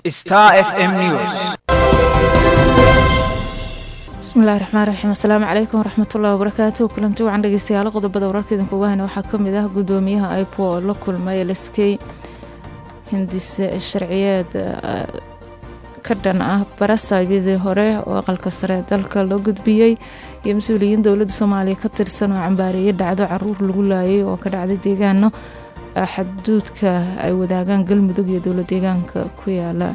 Star FM News. bismillahi raxmaan raxiim asalaamu calaykum waraxmatullahi wabarakaatu kulanti wacan dhegeystayaal qodobada wararka idinkuga hayna waxaa kamid ah gudoomiyaha ipo oo la kulmay lskey hindise sharciyeed ka dhan ah barasaabyadii hore oo aqalka sare dalka loo gudbiyey iyo mas-uuliyiin dowladda soomaaliya ka tirsan oo cambaareeyay dhacdo caruur lagu laayay oo ka dhacday deegaano xaduudka ay wadaagaan galmudug iyo dowla deegaanka ku yaala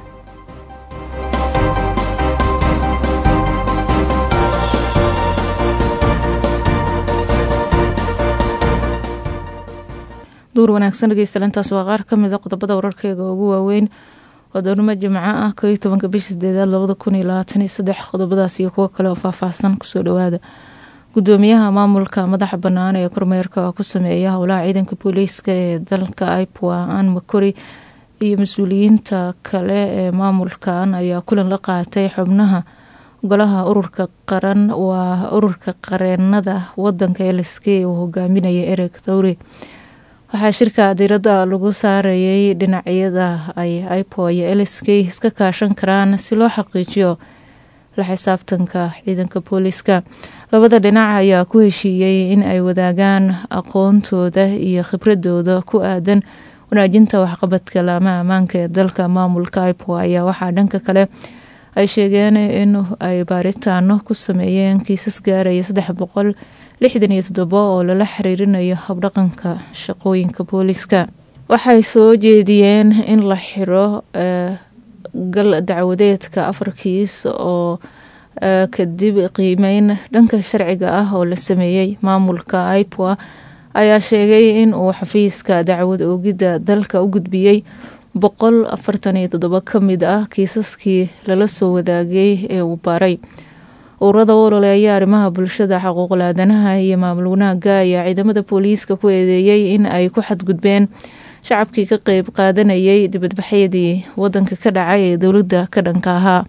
duur wanaagsan dhegeystalantaas waa qaar kamid a qodobada wararkeega ugu waaweyn waa doornimo jimco ah ko iyo tobanka bisha sideedaad labada kun iyo labaatan iyo saddex qodobadaas iyo kuwo kale oo faahfaahsan kusoo dhawaada gudoomiyaha maamulka madaxa bannaan ee kormeerka ku sameeya howlaha ciidanka booliiska ee dalka ipwa an makori iyo mas-uuliyiinta kale ee maamulkan ayaa kulan la qaatay xubnaha golaha ururka qaran waa ururka qareenada wadanka lsk uu hogaaminaya ereg thawri waxaa shirka diirada lagu saarayay dhinacyada ay ipo iyo lsk iska kaashan karaan si loo xaqiijiyo la xisaabtanka ciidanka booliiska labada dhinac ayaa ku heshiiyey in ay wadaagaan aqoontooda iyo khibradooda ku aadan wanaajinta waxqabadka laamaha ammaanka ee dalka maamulka ipo ayaa waxaa dhanka kale ay sheegeen in ay baaritaano ku sameeyeen kiisas gaaraya saddex boqol lixdan iyo toddobo oo lala xiriirinayo habdhaqanka shaqooyinka booliiska waxay soo jeediyeen in la xiro gal dacwadeedka afar kiis oo kadib qiimeyn dhanka sharciga ah oo la sameeyey maamulka ipwa ayaa sheegay in uu xafiiska dacwad oogidda dalka u gudbiyey boqol afartan iyo toddobo ka mid ah kiisaskii lala soo wadaagay ee uu baaray ururada ololeeya arrimaha bulshada xaquuqul aadanaha iyo maamul wanaaga ayaa ciidamada booliiska ku eedeeyey in ay ku xadgudbeen shacabkii ka qeyb qaadanayay dibadbaxyadii wadanka ka dhacay ee dowladda ka dhanka ahaa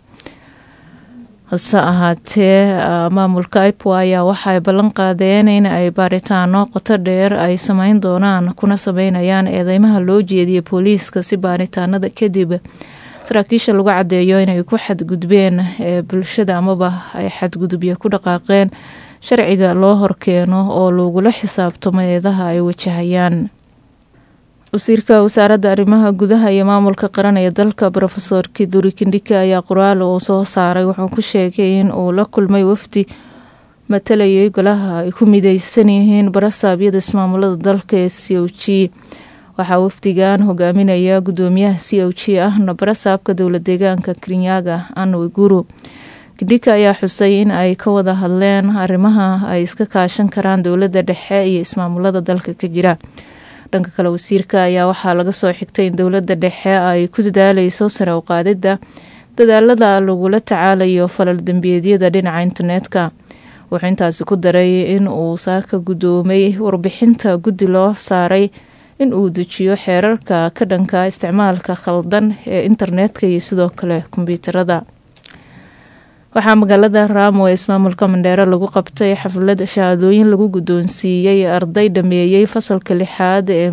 hase ahaatee maamulka ipwa ayaa waxaay ballan qaadeen in ay baaritaano qoto dheer ay sameyn doonaan kuna sameynayaan eedeymaha loo jeediyay booliiska si baaritaanada kadib saraakiisha lagu cadeeyo inay ku xadgudbeen ee bulshada amaba ay xadgudubyo ku dhaqaaqeen sharciga loo horkeeno oo lagula xisaabtamo eedaha ay wajahayaan wasiirka wasaaradda arrimaha gudaha iyo maamulka qaran ee dalka rofeor kiduri kindhika ayaa qoraal uu soo saaray wuxuu ku sheegay in uu la kulmay wafdi matalayay golaha ay ku mideysan yihiin barasaabyada ismaamulada dalka ee c o g waxaa wafdigan hogaaminaya gudoomiyaha c o g ahna barasaabka dowla deegaanka kirinyaga an wiguru kindhika ayaa xusay in ay ka wada hadleen arrimaha ay iska kaashan karaan dowladda dhexe iyo ismaamulada dalka ka jira dhanka kale wasiirka ayaa waxaa laga soo xigtay in dowladda dhexe ay ku dadaaleyso sare u qaadidda dadaalada lagula tacaalayo falal dembiyeedyada dhinaca internetka wuxuu intaasi ku daray in uu saaka gudoomay warbixinta guddi loo saaray in uu dejiyo xeerarka ka dhanka isticmaalka khaldan ee internetka iyo sidoo kale kombyuutarada waxaa magaalada raamo ee ismaamulka mandheero lagu qabtay xaflad shahaadooyin lagu guddoonsiiyey arday dhameeyey fasalka lixaad ee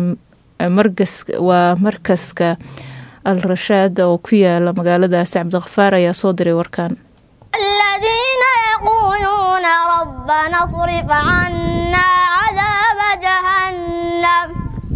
waa markaska al rashaad oo ku yaala magaaladaasi cabdikhafaar ayaa soo diray warkan aladiina yaquuluuna rabbana srif cannaa cadaaba jahannam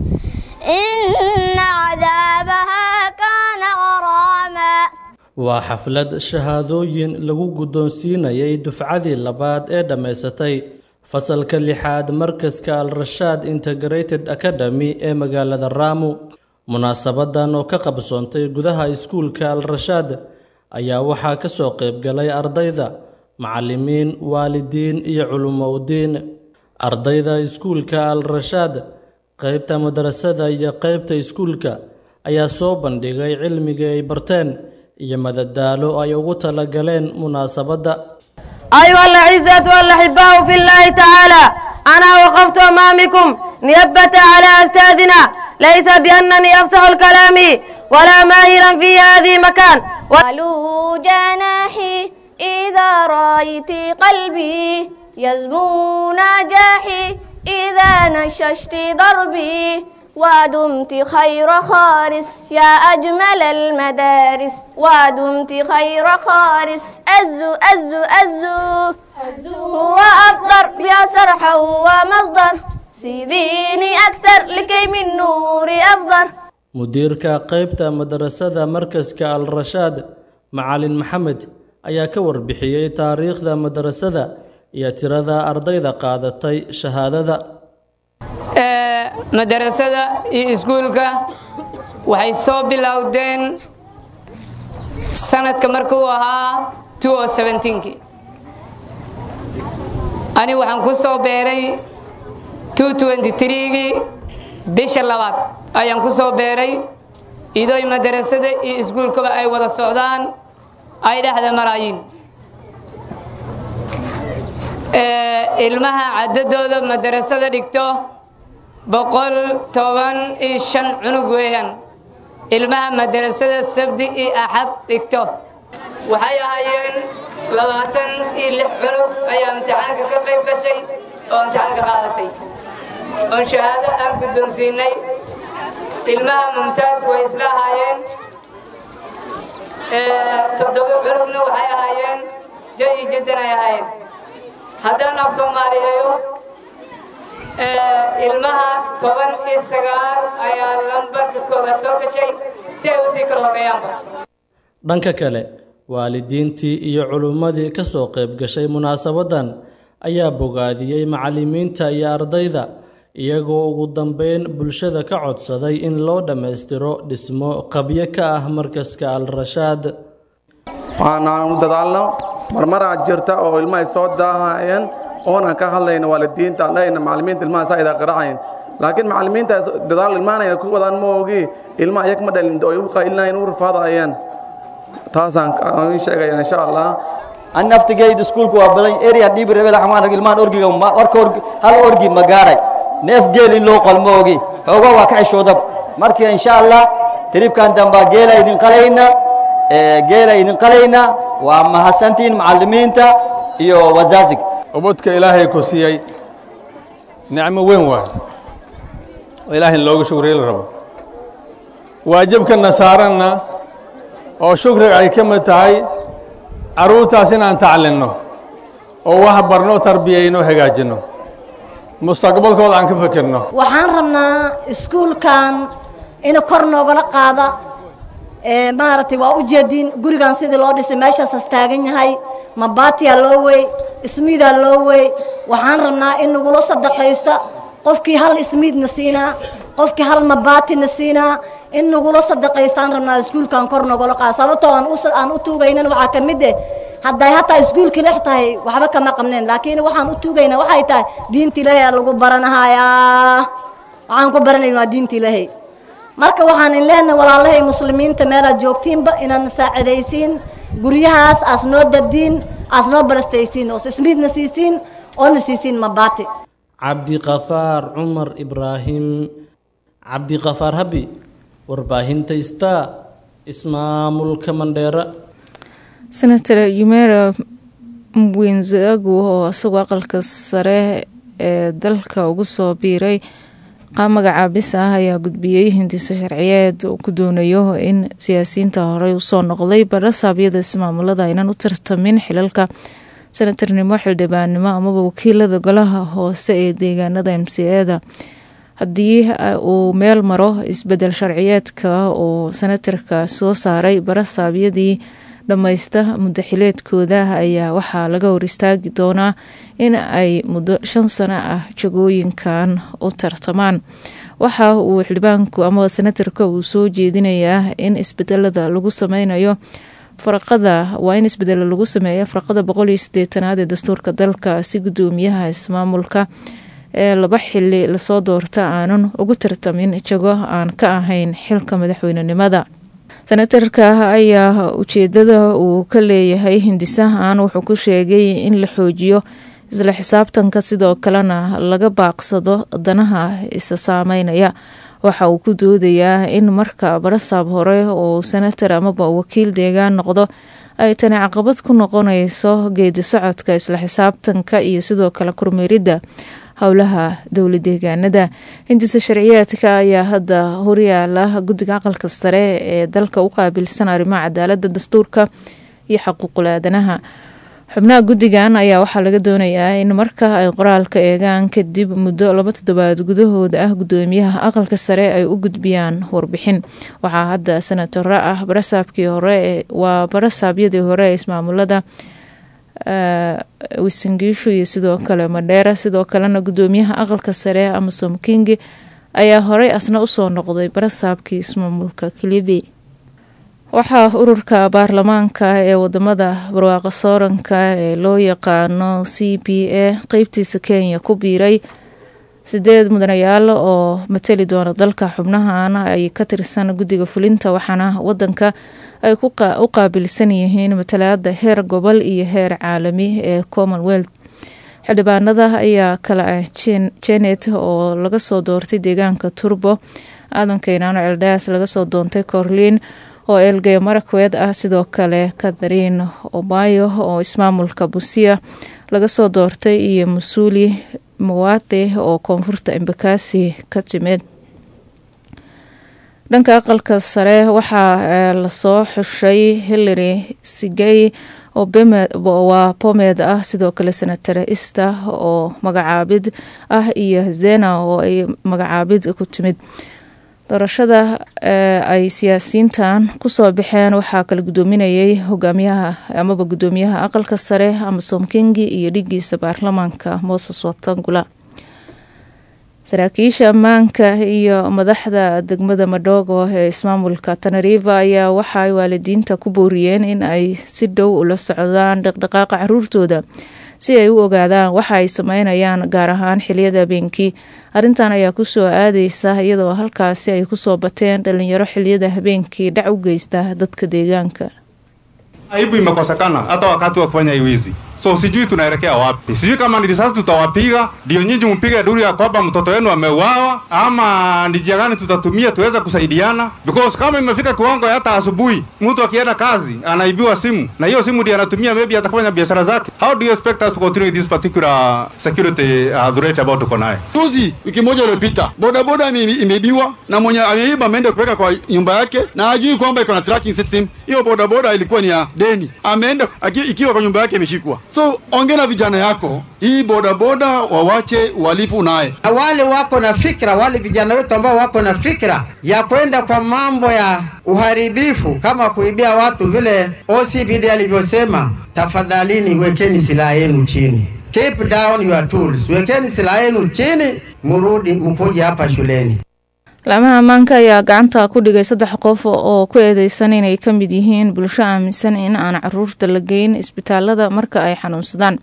ina cadaabahaa kaana qaraama waa xaflad shahaadooyin lagu guddoonsiinayay dufcadii labaad ee dhammaysatay fasalka lixaad markaska al rashaad integrated academy ee magaalada raamu munaasabadan oo ka qabsoontay gudaha iskuulka al rashaad ayaa waxaa ka soo qaybgalay ardayda macallimiin waalidiin iyo culummo udiin ardayda iskuulka al rashaad qaybta madrasada iyo qaybta iskuulka ayaa soo bandhigay cilmigii ay barteen iyo madadaalo ay ugu talagaleen munaasabadda أيها الأعزة والأحباء في الله تعالى أنا وقفت أمامكم نيابة على أستاذنا ليس بأنني أفصح الكلام ولا ماهرا في هذه مكان قالوا جناحي إذا رأيت قلبي يزمو نجاحي إذا نششت ضربي ودمت خير خارس يا أجمل المدارس ودمت خير خارس أزو أزو أزو هو أفطر يا سرح هو مصدر سيديني أكثر لكي من نوري أفضل mudiirka qaybta madarasada markaska al rashaad macalin maxamed ayaa ka warbixiyey taariikhda madarasada iyo tirada ardayda qaadatay shahaadada madarasada iyo iskuulka waxay soo bilowdeen sanadka markuu ahaa kii ani waxaan ku soo beeray gii bisha labaad ayaan ku soo beeray idoy madarasada iyo iskuulkaba ay wada socdaan ay dhexda maraayiin ilmaha cadadooda madarasada dhigto boqol toban iyo shan cunug weeyaan ilmaha madarasada sabdi iyo axad dhigto waxay ahaayeen labaatan iyo lix cunug ayaa imtixaanka ka qayb gashay oo imtixaanka qaadatay oon shahaado aan guddoonsiinay ilmaha mumtaas way isla ahaayeen toddoba cunugna waxay ahaayeen jayi jaddan ay ahaayeen haddaan af soomaaliyeeyo ilmaha toban iyo sagaal ayaa lambarka koobaad soo gashay si ay usii kala horeeyaanba dhanka kale waalidiintii iyo culummadii ka soo qayb gashay munaasabaddan ayaa bogaadiyey macallimiinta iyo ardayda iyagoo ugu dambeyn bulshada ka codsaday in loo dhammaystiro dhismo qabyo ka ah markaska al rashaad waanaan u dadaalno marmaraa jirta oo ilmahay soo daahayeen oonaan ka hadlayna waalidiinta aan dhahayna macallimiinta ilmaha saa idaa qaracayn laakiin macallimiinta dadaal ilmaanayna ku wadaan ma ogi ilma ayag ma dhalin oo igu qaylinayn u rafaadayeen taasaan in sheegaya insha allah an naftigeyda iskuulka waa badan area dhibi rebel xamaan rag ilmahan orgiga warka orgi hal orgi ma gaaray neef geel in loo qalmo ogi xooga waa ka xishoodab marka insha allah tribkan dambaa geela idin qalayna geela idin qalayna waa mahadsantiin macallimiinta iyo wazaazig ubadka ilaahay ku siiyey nicmo weyn waay oo ilaahay in looga shukriyo la rabo waajibkana saaranna oo shukriga ay ka mid tahay carruurtaas inaan taclinno oo wax barno tarbiyayno hagaajinno mustaqbalkooda aan ka fikirno waxaan rabnaa iskuulkan in kor noogala qaada maaragtay waa u jeedin gurigan sidii loo dhisay meeshaasas taagan yahay mabaatiyaa loo wey ismiidaa loo wey waxaan rabnaa in nagula sadaqaysta qofkii hal ismiidna siinaa qofkii hal mabaatina siinaa in nagula sadaqaystaan rabnaa iskuulkan kor noogala qaada sababtoo aan u tuugaynan waxaa ka mid eh hadday hataa iskuulka lex tahay waxba kama qabneen laakiin waxaan u tuugaynaa waxay tahay diinta ilaahay aa lagu baranahayaa waxaan ku baranayn waa diinta ilaahay marka waxaan in leenahay walaalahay muslimiinta meelaad joogtiinba inaan saacidaysiin guryahaas aas noo dadiin aas noo barastaysiin oos ismiidna siisiin oona siisiin mabaati cabdiqafaar cumar ibraahim cabdiqafaar habi warbaahinta star ismaamulka mandheera senator yumera mwenzagu oo isagoo aqalka sare ee dalka ugu soo biiray magacaabis ah ayaa gudbiyey hindise sharciyeed uu ku doonayo in siyaasiyiinta horey usoo noqday barasaabyada ismaamulada aynan u tartamin xilalka senatarnimo xildhibaannimo amaba wakiilada golaha hoose ee deegaanada m c eda haddii uu meel maro isbedel sharciyeedka uu senatarka soo saaray barasaabyadii dhammaysta muddaxileedkooda ayaa waxaa laga hor istaagi doonaa in ay muddo shan sano ah jagooyinkan u tartamaan waxa uu xildhibaanku ama senatarka uu soo jeedinayaa in isbedelada lagu sameynayo faraqada waa in isbedelo lagu sameeya faraqada boqol iyo sideetanaad ee dastuurka dalka si gudoomiyaha ismaamulka ee laba xili lasoo doorta aanan ugu tartamin jago aan ka ahayn xilka madaxweynenimada senatarka ayaa ujeedada uu ka leeyahay hindisahan wuxuu ku sheegay in la xoojiyo isla xisaabtanka sidoo kalena laga baaqsado danaha isa saameynaya waxa uu ku doodayaa in marka barasaab hore uu senatar amaba wakiil deegaan noqdo ay tani caqabad ku noqonayso geedi socodka isla xisaabtanka iyo sidoo kale kormeeridda howlaha dowla deegaanada hindisa sharciyaadka ayaa hadda horyaala guddiga aqalka sare ee dalka u qaabilsan arrimaha cadaalada dastuurka iyo xuquuqul aadanaha xubnaha guddigan ayaa waxaa laga doonayaa in marka ay qoraalka eegaan kadib muddo laba toddobaad gudahooda ah gudoomiyaha aqalka sare ay u gudbiyaan warbixin waxaa hadda senataro ah barasaabkii hore waa barasaabyadii hore ee ismaamulada wisangiishu iyo sidoo kale madheera sidoo kalena gudoomiyaha aqalka sare amasom kingi ayaa horey asna usoo noqday barasaabkii ismaamulka kilibi waxaa ururka baarlamaanka ee wadamada barwaaqa sooranka ee loo yaqaano c p a qeybtiisa kenya ku biiray sideed mudanayaal oo matali doona dalka xubnahan ay ka tirsan guddiga fulinta waxaana wadanka ay u qaabilsan yihiin matalaada heer gobol iyo heer caalami ee commonwealth xildhibaanada ayaa kala ah jenet oo laga soo doortay deegaanka turbo aadan keynaano celdhaas laga soo doontay corliin oo elgey marakwed ah sidoo kale kathariin obayo oo ismaamulka busia laga soo doortay iyo masuuli mawathe oo koonfurta embakasi ka timid dhanka aqalka sare waxaa lasoo xushay hillary sigey oo waa bomed ah sidoo kale senator ista oo magacaabid ah iyo zena oo ay magacaabid ku timid doorashada ay siyaasiyiintan kusoo baxeen waxaa kala gudoominayay hogaamiyaha amaba gudoomiyaha aqalka sare amasom kingi iyo dhigiisa baarlamaanka moses watangula saraakiisha ammaanka iyo madaxda degmada madhogo ee ismaamulka tanariva ayaa waxaay waalidiinta ku booriyeen in ay si dhow ula socdaan dhaqdhaqaaqa caruurtooda si ay u ogaadaan waxa ay sameynayaan gaar ahaan xiliyada habeenkii arrintan ayaa kusoo aadeysa iyadoo halkaasi ay kusoo bateen dhalinyaro xiliyada habeenkii dhac u geysta dadka deegaanka aibu imekosekana hata wakati wa kufanya hii wizi so sijui tunaelekea wapi sijui kama ni risasi tutawapiga ndio nyinyi mpige duru ya kwamba mtoto wenu ameuawa ama ni njia gani tutatumia tuweze kusaidiana because kama imefika kiwango hata asubuhi mtu akienda kazi anaibiwa simu na hiyo simu ndio anatumia maybe atafanya biashara zake how do you expect us to continue this particular security uh, threat ambao tuko naye juzi wiki moja iliyopita bodaboda imeibiwa na mwenye ameiba ameenda kuweka kwa nyumba yake na hajui kwamba iko na tracking system hiyo bodaboda ilikuwa ni ya deni ameenda ikiwa kwa nyumba yake imeshikwa so ongea na vijana yako hii bodaboda wawache uhalifu naye wale wako na fikra wale vijana wetu ambao wako na fikra ya kwenda kwa mambo ya uharibifu kama kuibia watu vile OCPD alivyosema tafadhalini wekeni silaha yenu chini keep down your tools wekeni silaha yenu chini murudi mkuje hapa shuleni laamaha ammaanka ayaa gacanta ku dhigay saddex qof oo ku eedeysan inay ka mid yihiin bulsho aaminsan in aan caruurta la geyn isbitaalada marka ay xanuunsadaan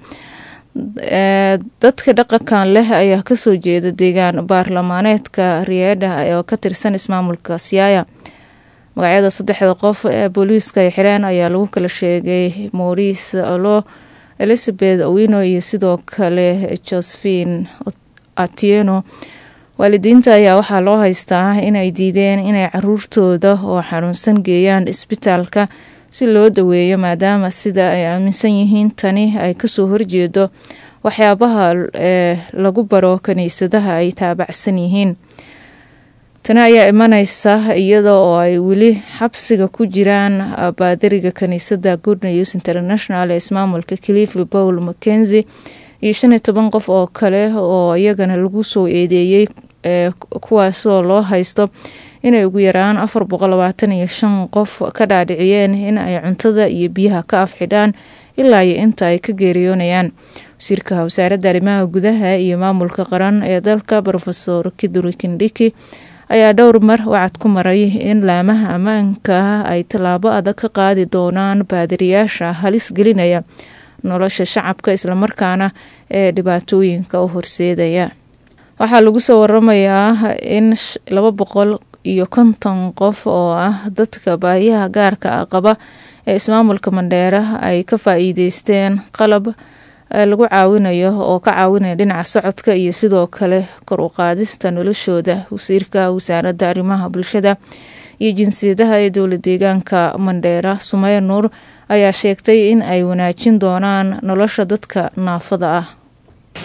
dadka dhaqankan leh ayaa kasoo jeeda deegaan baarlamaaneedka riyeedha oo ka tirsan ismaamulka siyaaya magacyada saddexda qof ee booliiska ay xireen ayaa lagu kala sheegay maurice olo elizabeth owino iyo sidoo kale josephine atieno waalidiinta ayaa waxaa loo haystaa inay diideen inay caruurtooda oo xanuunsan geeyaan isbitaalka si loo daweeyo maadaama sida ay aaminsan yihiin tani ay kasoo horjeedo waxyaabaha ee lagu baro kiniisadaha ay taabacsan yihiin tani ayaa imaneysa iyada oo ay weli xabsiga ku jiraan baadariga kiniisada good news international ee ismaamulka cliffy paul mackenzie iyo shan iyo toban qof oo kale oo iyagana lagu soo eedeeyey kuwaasoo loo haysto inay ugu yaraan afar boqol labaatan iyo shan qof ka dhaadhiciyeen in ay cuntada iyo biyaha ka afxidhaan ilaa iyo inta ay ka geeriyoonayaan wasiirka wasaaradda arrimaha gudaha iyo maamulka qaran ee dalka rofesor kiduri kindhiki ayaa dhowr mar wacad ku maray in laamaha ammaanka ay tallaabo adag ka qaadi doonaan baadiriyaasha halis gelinaya nolosha shacabka islamarkaana ee dhibaatooyinka u horseedaya waxaa lagu soo waramayaa in laba boqol iyo konton qof oo ah dadka baahiyaha gaarka ah qaba ee ismaamulka mandheera ay ka faa-iideysteen qalab lagu caawinayo oo ka caawinaya dhinaca socodka iyo sidoo kale kor u qaadista noloshooda wasiirka wasaaradda arrimaha bulshada iyo jinsiyadaha ee dowla deegaanka mandheera sumeye nuur ayaa sheegtay in ay wanaajin doonaan nolosha dadka naafada ah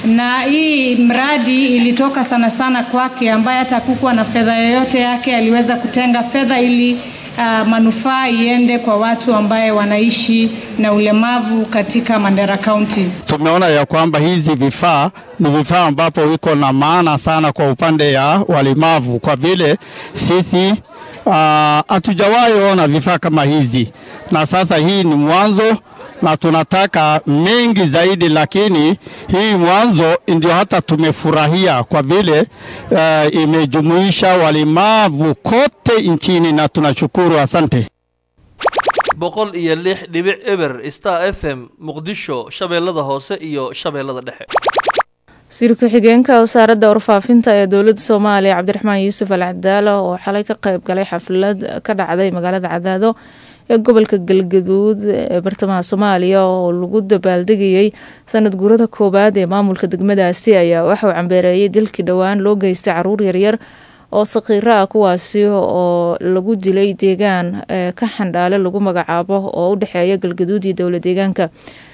na hii mradi ilitoka sana sana kwake, ambaye hata hakukuwa na fedha yoyote yake, aliweza kutenga fedha ili uh, manufaa iende kwa watu ambaye wanaishi na ulemavu katika Mandera County. Tumeona ya kwamba hizi vifaa ni vifaa ambapo iko na maana sana kwa upande ya walemavu, kwa vile sisi hatujawahi uh, ona vifaa kama hizi, na sasa hii ni mwanzo na tunataka mengi zaidi, lakini hii mwanzo ndio hata tumefurahia kwa vile uh, imejumuisha walemavu kote nchini na tunashukuru. Asante. boqol iyo lix dhibic eber star f m muqdisho shabeellada hoose iyo shabeellada dhexe wasiir ku-xigeenka wasaaradda warfaafinta ee dowladda soomaaliya cabdiraxmaan yuusuf al cadaala oo xalay ka qayb galay xaflad ka dhacday magaalada cadaado ee gobolka galgaduud ee bartamaha soomaaliya oo lagu dabaaldegayay sanad guurada koowaad ee maamulka degmadaasi ayaa waxauu cambeereeyay dilkii dhowaan loo geystay caruur yaryar oo saqiiro ah kuwaasi oo lagu dilay deegaan ka xandhaale lagu magacaabo oo u dhexeeya galgaduud iyo dowla deegaanka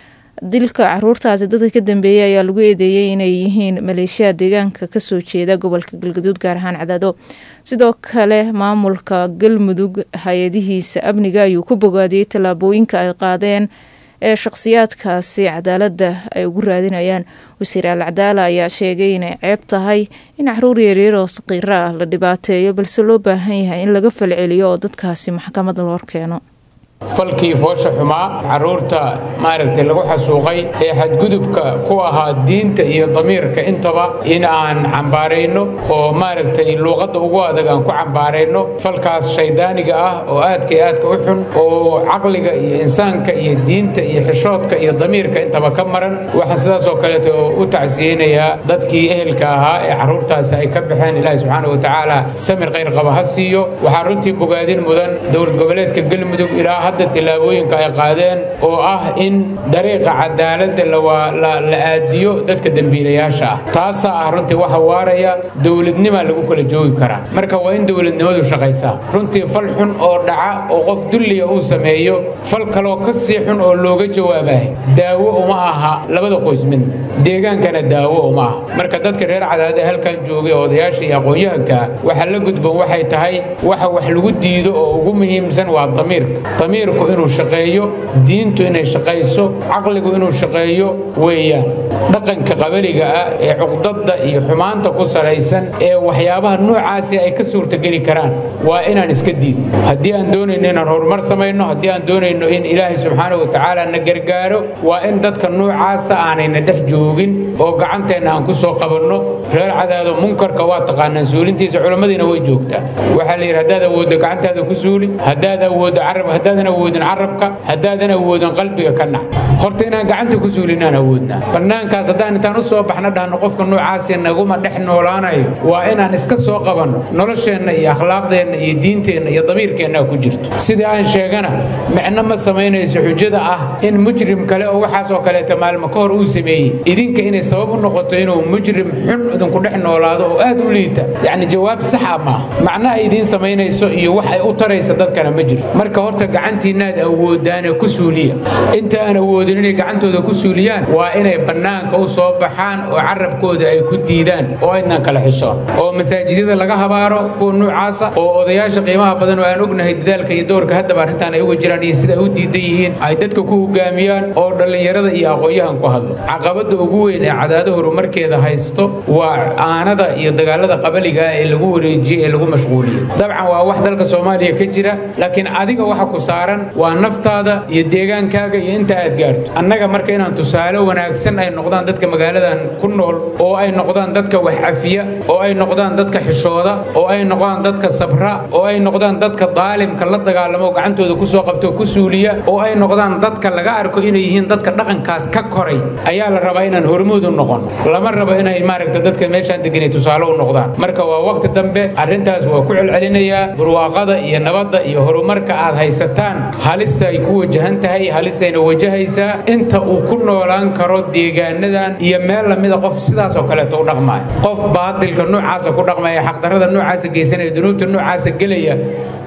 dilka caruurtaasi dadka ka dambeeyay ayaa lagu eedeeyey inay yihiin maleeshiya deegaanka kasoo jeeda gobolka galgaduud gaar ahaan cadaado sidoo kale maamulka galmudug hay-adihiisa amniga ayuu ku bogaadiyey tallaabooyinka ay qaadeen ee shaqhsiyaadkaasi cadaaladda ay ugu raadinayaan wasiir al cadaala ayaa sheegay inay ceeb tahay in caruur yaryar oo saqiiro ah la dhibaateeyo balse loo baahan yahay in laga falceliyo oo dadkaasi maxkamad loo keeno falkii foosha xumaa carruurta maaragtay lagu xasuuqay ee xadgudubka ku ahaa diinta iyo damiirka intaba in aan cambaarayno oo maaragtay luuqadda ugu adag aan ku cambaarayno falkaas shaydaaniga ah oo aadka iyo aadka u xun oo caqliga iyo insaanka iyo diinta iyo xishoodka iyo damiirka intaba ka maran waxaan sidaas oo kaleeto u tacsiyeynayaa dadkii ehelka ahaa ee carruurtaasi ay ka baxeen ilaahi subxaana wa tacaala samir khayr qaba ha siiyo waxaa runtii bogaadin mudan dowlad goboleedka galmudug ilaa hadda tillaabooyinka ay qaadeen oo ah in dariiqa cadaaladda la aadiyo dadka dembiilayaasha ah taasaa ah runtii waxa waaraya dowladnimaa lagu kala joogi karaa marka waa in dowladnimadu shaqaysaa runtii fal xun oo dhaca oo qof dulliya uu sameeyo fal kaloo ka sii xun oo looga jawaabahay daawo uma aha labada qoys mid deegaankana daawo uma aha marka dadka reer cadaadee halkan joogay odayaasha iyo aqoon-yahanka waxaa la gudban waxay tahay waxa wax lagu diido oo ugu muhiimsan waa damiirka damiirku inuu shaqeeyo diintu inay shaqayso caqligu inuu shaqeeyo weeyaan dhaqanka qabaliga ah ee cuqdadda iyo xumaanta ku salaysan ee waxyaabaha noocaasi ay ka suurtageli karaan waa inaan iska diidno haddii aan doonayno inaan horumar samayno haddii aan doonayno in ilaahay subxaana wa tacaala na gargaaro waa in dadka noocaasa aanayna dhex joogin oo gacanteenna aan ku soo qabanno reer cadaado munkarka waa taqaanaan suulintiisa culammadiina way joogtaa waxaa la yidhi haddaad awooddo gacantaada ku suuli haddaad awooddo carab haddaadan awoodin carabka haddaadan awoodin qalbiga ka nac horta inaan gacanta ku suulinaan awoodnaa bannaankaas haddaan intaan u soo baxno dhahno qofka noocaasi naguma dhex noolaanayo waa inaan iska soo qabanno nolosheenna iyo akhlaaqdeenna iyo diinteenna iyo damiirkeenna ku jirto sidii aan sheegana micno ma samaynayso xujada ah in mujrim kale oo waxaas oo kaleeta maalmo ka hor uu sameeyey idinka inay sabab u noqoto inuu mujrim xun idinku dhex noolaado oo aad u liita yacni jawaab sax ah maaha macno ay idiin samaynayso iyo wax ay u taraysa dadkana ma jiro marka horta gacantiinnaad awoodaane ku suuliya inta aan awoodin inay gacantooda ku suuliyaan waa inay bannaanka u soo baxaan oo carabkooda ay ku diidaan oo aynan kala xishoon oo masaajidyada laga habaaro kuwa noocaasa oo odayaasha qiimaha badan oo aan ognahay dadaalka iyo doorka haddaba arrintan ay uga jiraan iyo sida ay u diidan yihiin ay dadka ku hogaamiyaan oo dhallinyarada iyo aqoon-yahan ku hadlo caqabadda ugu weyn ee cadaado horumarkeeda haysto waa aanada iyo dagaalada qabaliga ee lagu wareejiyey ee lagu mashquuliyey dabcan waa wax dalka soomaaliya ka jira laakiin adiga waxa ku saaran waa naftaada iyo deegaankaaga iyo inta aad gaarto annaga marka inaan tusaale wanaagsan ay noqdaan dadka magaaladan ku nool oo ay noqdaan dadka wax cafiya oo ay noqdaan dadka xishooda oo ay noqdaan dadka sabra oo ay noqdaan dadka daalimka la dagaalamo gacantooda ku soo qabto ku suuliya oo ay noqdaan dadka laga arko inay yihiin dadka dhaqankaas ka koray ayaa la rabaa inaan hormuud u noqon lama rabo inay maaragta dadka meeshaan deganay tusaale u noqdaan marka waa waqti dambe arrintaas waa ku celcelinayaa barwaaqada iyo nabadda iyo horumarka aad haysataan halisay ku wajahan tahay halisayna wajahaysaa inta uu ku noolaan karo deegaanadan iyo meel lamida qof sidaas oo kaleeto u dhaqmaya qof baadilka noocaasa ku dhaqmaya xaqdarrada noocaasa geysanaya dunuubta noocaasa gelaya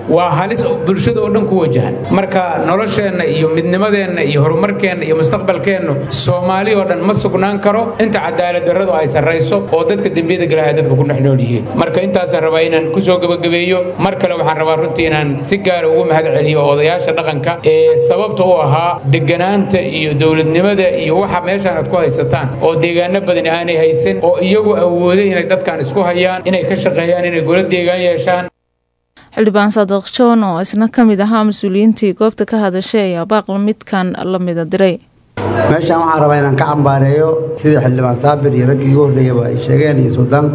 waa halis bulshada oo dhan ku wajahan marka nolosheenna iyo midnimadeenna iyo horumarkeenna iyo mustaqbalkeennu soomaali oo dhan ma sugnaan karo inta cadaalad darradu ay sarrayso oo dadka dembiyada galaya dadka ku dhex nool yihiin marka intaasaan rabaa inaan kusoo gebagabeeyo mar kale waxaan rabaa runtii inaan si gaara ugu mahad celiyo odayaasha dhaqanka ee sababta u ahaa deganaanta iyo dowladnimada iyo waxa meeshaan aad ku haysataan oo deegaano badan aanay haysan oo iyagu awooday inay dadkan isku hayaan inay ka shaqeeyaan inay golo deegaan yeeshaan xildhibaan saadiq john oo isna ka mid ahaa mas-uuliyiintii goobta ka hadashay ayaa baaqla midkan la mida diray meeshaan waxaan rabaa inaan ka cambaareeyo sida xildhibaan saabir iyo raggii ugu horreeyaba ay sheegeen iyo suldaanku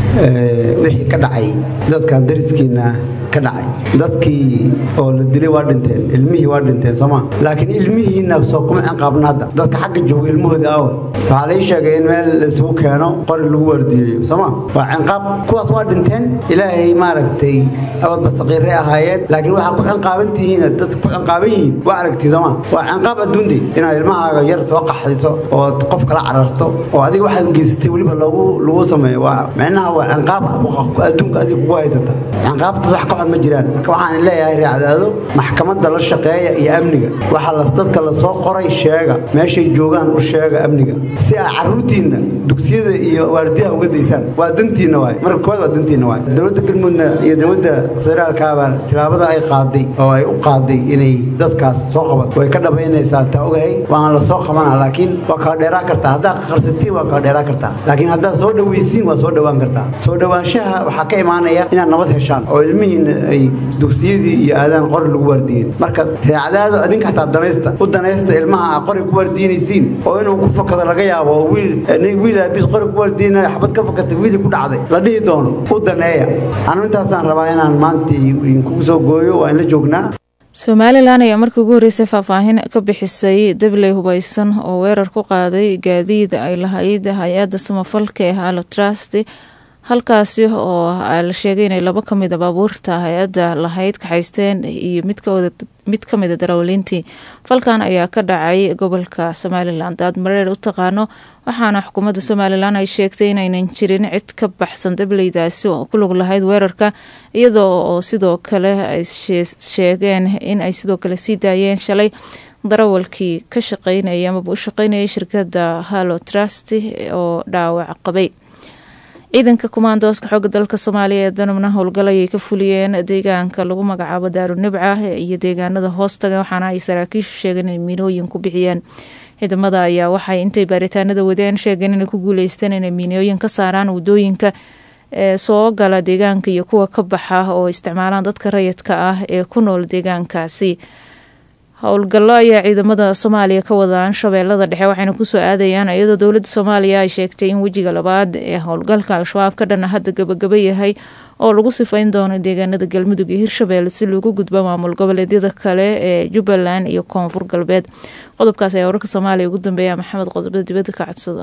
wixii ka dhacay dadkan dariskiina ka dhacay dadkii oo la dilay waa dhinteen ilmihii waa dhinteen sooma laakiin ilmihiina soo kuma ciqaabna hadda dadka xagga jooga ilmahooda aawe waxaa lai sheegay in meel laisugu keeno qori lagu waardiyeeyo sooma waa cinqaab kuwaas waa dhinteen ilaahay maaragtay awadba saqiiray ahaayeen laakiin waxaa ku cinqaaban tihiin dad ku cinqaaban yihiin waa aragtii sooma waa cinqaab adduunde inaad ilmahaaga yar soo qaxayso oo qof kala cararto oo adiga waxaad geysatay weliba lagu lagu sameeyo waa micnaha waa cinqaab adduunka adiga kugu haysata cinqaabtaas wax ka xun ma jiraan marka waxaan leeyahay raacdaado maxkamadda la shaqeeya iyo amniga waxaa las dadka la soo qoray sheega meeshay joogaan u sheega amniga si aa carruurtiinna dugsiyada iyo waardiyaha uga daysaan waa dantiinna waay marka koowaad waa dantiinna waay dowladda galmudugna iyo dowladda federaalkaabaa tilaabada ay qaaday oo ay u qaaday inay dadkaas soo qabato way ka dhabaynaysaa taa ogahay waan la soo qabanaa laakiin waa kala dheeraan kartaa haddaad qarsatiin waa kala dheeraan kartaa laakiin haddaad soo dhawaysiin waa soo dhowaan kartaa soo dhowaanshaha waxaa ka imaanaya inaad nabad heshaan oo ilmihiina ay dugsiyadii iyo aadaan qori lagu waardiyen marka reecadaado adinka xataa danaysta u danaysta ilmaha aa qori ku waardiinaysiin oo inuu ku fakado laga yaabo oo wiil wiil aabis qori ku waardiinaya xabad ka fakatay wiilii ku dhacday la dhihi doono u daneeya anu intaasaan rabaa inaan maanta kugu soo gooyo waa in la joognaa somalilan ayaa markii ugu horreysay faahfaahin ka bixisay dabley hubaysan oo weerar ku qaaday gaadiid ay lahayd hay-adda samafalka ee halo trust halkaasi oo la sheegay inay labo kamid a baabuurta hay-adda lahayd kaxaysteen iyo mid ka mida darawaliintii falkan ayaa ka dhacay gobolka somalilan daad mareer u taqaano waxaana xukuumadda somalilan ay sheegtay inaynan jirin cid ka baxsan dableydaasi oo ku lug lahayd weerarka iyadoo oo sidoo kale ay sheegeen in ay sidoo kale sii daayeen shalay darawalkii ka shaqeynaya amaba u shaqeynayay shirkadda halo trust oo dhaawac qabay ciidanka kumaandooska xooga dalka soomaaliya ee danubna howlgal ayay ka fuliyeen deegaanka lagu magacaabo daarunibca iyo deegaanada hoostaga waxaana ay saraakiishu sheegeen inay miinooyin ku bixiyeen ciidamada ayaa waxay intay baaritaanada wadeen sheegeen inay ku guuleysteen inay miinooyin ka saaraan wadooyinka ee soo gala deegaanka iyo kuwa ka baxa oo isticmaalaan dadka rayidka ah ee ku nool deegaankaasi howlgallo ayaa ciidamada soomaaliya ka wadaan shabeellada dhexe waxayna kusoo aadayaan iyadoo dowladda soomaaliya ay sheegtay in wejiga labaad ee howlgalka al-shabaab ka dhana hadda gabagaba yahay oo lagu sifayn doono deegaanada galmudug iyo hirshabeelle si loogu gudbo maamul goboleedyada kale ee jubbaland iyo koonfur galbeed qodobkaas ayaa wararka soomaaliya ugu dambeeya maxamed qodobada dibadda ka codsada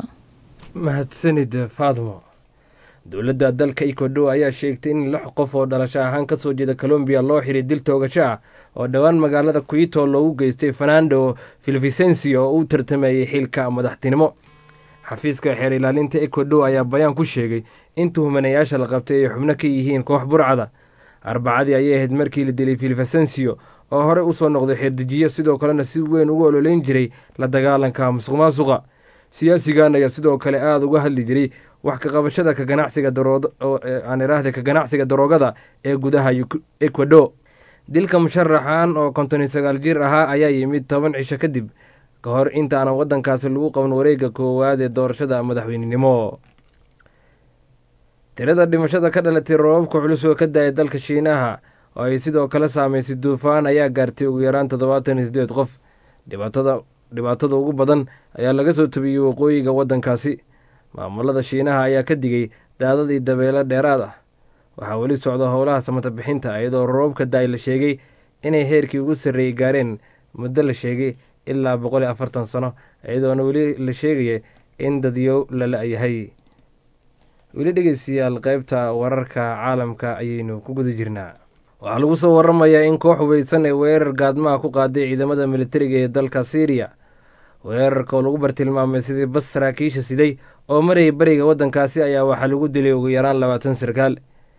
mahadsanid faadmo dowladda dalka ecuador ayaa sheegtay in lix qof oo dhalasho ahaan kasoo jeeda colombiya loo xiray dil toogasho ah oo dhowaan magaalada quito loogu geystay fernando filvicencio oo u tartamayay xilka madaxtinimo xafiiska xeer ilaalinta ecuador ayaa bayaan ku sheegay in tuhmanayaasha la qabtay ay xubno ka yihiin koox burcada arbacadii ayay ahayd markii la dilay filvicencio oo horey usoo noqday xeerdejiyo sidoo kalena si weyn ugu ololeyn jiray la dagaalanka musuq maasuqa siyaasigan ayaa sidoo kale aada uga hadli jiray wax ka qabashada ka ganacsiga aan iraahda ka ganacsiga daroogada ee gudaha ecuador dilka musharaxan oo konton iyo sagaal jir ahaa ayaa yimid toban cisho kadib ka hor intaanan waddankaasi lagu qaban wareega koowaad ee doorashada madaxweynenimo tirada dhimashada ka dhalatay roobabka culus oo ka daaya dalka shiinaha oo ay sidoo kale saameysay duufaan ayaa gaartay ugu yaraan toddobaatan iyo sideed qof dhibaatada dhibaatada ugu badan ayaa laga soo tabiyey waqooyiga waddankaasi maamulada shiinaha ayaa ka digay daadadii dabeelo dheeraad ah waxaa weli socda howlaha samata bixinta iyadoo roobabka da-ay la sheegay inay heerkii ugu sarreeyey gaareen muddo la sheegay ilaa boqol iyo afartan sano iyadoona weli la sheegaya in dadyow la la-yahay weli dhegeystayaal qeybta wararka caalamka ayaynu ku guda jirnaa waxaa lagu soo waramayaa in koox hubeysan ee weerar gaadmaha ku qaaday ciidamada militariga ee dalka syriya weerarka oo lagu bartilmaamay sidii bas saraakiisha siday oo marayay beriga waddankaasi ayaa waxaa lagu dilay ugu yaraan labaatan sarkaal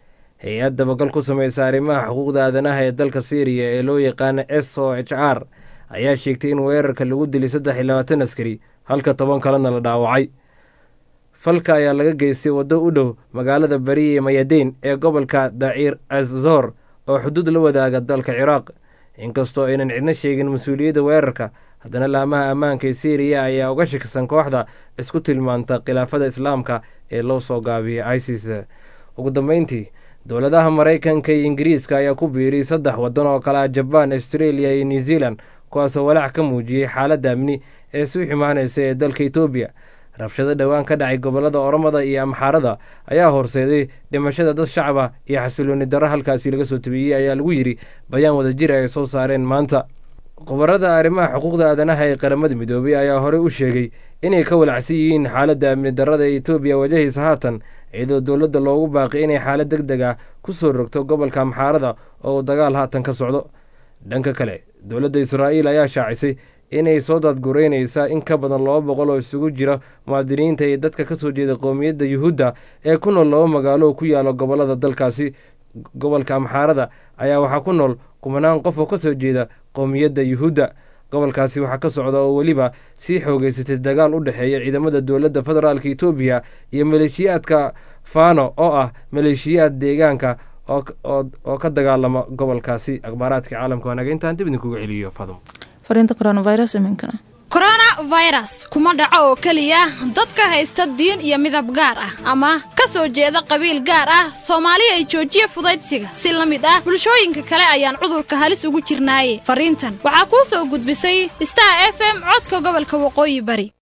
hay-ad dabagal ku samaysa arrimaha xuquuqda aadanaha ee dalka syriya ee loo yaqaana s o h r ayaa sheegtay in weerarka lagu dilay saddex iyo labaatan askari halka toban kalena la dhaawacay falka ayaa laga geystay waddo u dhow magaalada bariye mayadeyn ee gobolka daciir azor oo xuduud la wadaaga dalka ciraaq inkastoo aynan cidna sheegin mas-uuliyadda weerarka haddana laamaha ammaanka ee syriya ayaa uga shakisan kooxda isku tilmaanta khilaafada islaamka ee loo soo gaabiyay isis ugu dambeyntii dowladaha maraykanka iyo ingiriiska ayaa ku biiriyay saddex waddan oo kale ah jabaan australia iyo new zealand kuwaasoo walaac ka muujiyey xaaladda amni ee sii xumaanaysa ee dalka etoobiya rabshado dhowaan ka dhacay gobolada oromada iyo amxaarada ayaa horseeday dhimashada dad shacaba iyo xasilooni darro halkaasi laga soo tabiyey ayaa lagu yidhi bayaan wadajir ay soo saareen maanta khubarada arrimaha xuquuqda aadanaha ee qaramada midoobay ayaa horey u sheegay inay ka walacsan yihiin xaaladda amni darrada ee etoobiya wajahaysa haatan iyadoo dowladda loogu baaqay inay xaalad deg deg ah ku soo rogto gobolka amxaarada oo uu dagaal haatan ka socdo dhanka kale dowladda israa'iil ayaa shaacisay inay soo daadgureynaysa in ka badan laba boqol oo isugu jira muwaadiniinta iyo dadka ka soo jeeda qowmiyadda yuhuudda ee ku nool laba magaalo oo ku yaala gobolada dalkaasi gobolka amxaarada ayaa waxaa ku nool kumanaan qof oo ka soo jeeda qowmiyadda yuhuudda gobolkaasi waxaa ka socda oo weliba sii xoogeysatay dagaal u dhexeeya ciidamada dowladda federaalka etoobiya iyo maleeshiyaadka fano oo ah maleeshiyaad deegaanka oo ka dagaalama gobolkaasi akhbaaraadka caalamka waanaga intaan dib idinkuga celiyo fadum fariinta coronavirus iminkana coronavirus kuma dhaco oo keliya dadka haysta diin iyo midab gaar ah ama ka soo jeeda qabiil gaar ah soomaali ay joojiya fudaydsiga si la mid ah bulshooyinka kale ayaan cudurka halis ugu jirnaaye fariintan waxaa kuu soo gudbisay star f m codka gobolka waqooyi bari